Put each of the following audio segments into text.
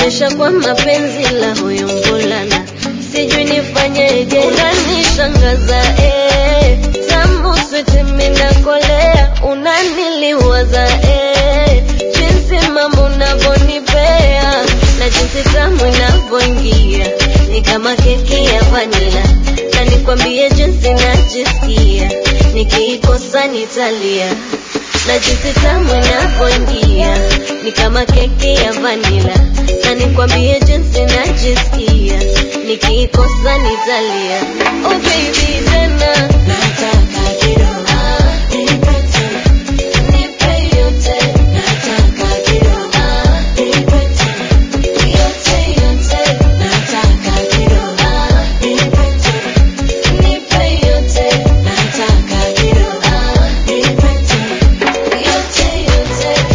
Umenionyesha kwa mapenzi la huyu mvulana, sijui nifanyeje, unanishangaza eh. Tamu switi minakolea, unaniliwaza eh. Jinsi mama unavyonipea na jinsi tamu inavyoingia ni kama keki ya vanila, na nikwambie jinsi najisikia nikiikosa nitalia na jinsi tamu inavyoingia ni kama keki ya vanila, na nikwambie jinsi najisikia nikiikosa nitalia. Oh baby tena Nataka kidogo, ah, nipe tena. nipe yote Nataka kidogo, ah, nipe tena. yote yote Nataka kidogo, ah, nipe tena. nipe yote Nataka kidogo, ah, nipe tena. yote yote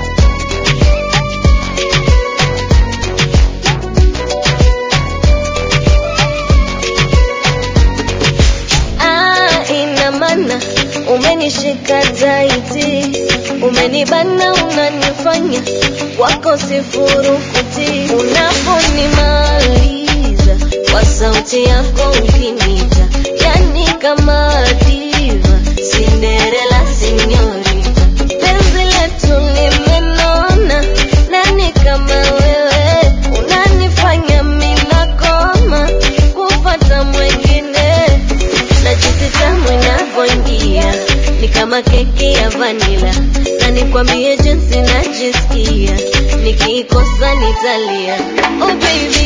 Ah, ina maana umenishika taiti, umenibana, unanifanya wako sifurukuti. Unaponimaliza kwa sauti yako ukinita, yani kama diva, Cinderella sinyorita. Penzi letu limenona, nani kama wewe unanifanya minakoma kupata mwengine na jinsi tamu inavyoingia ni kama keki ya vanila, na nikwambie jinsi najisikia nikiikosa nitalia. Oh baby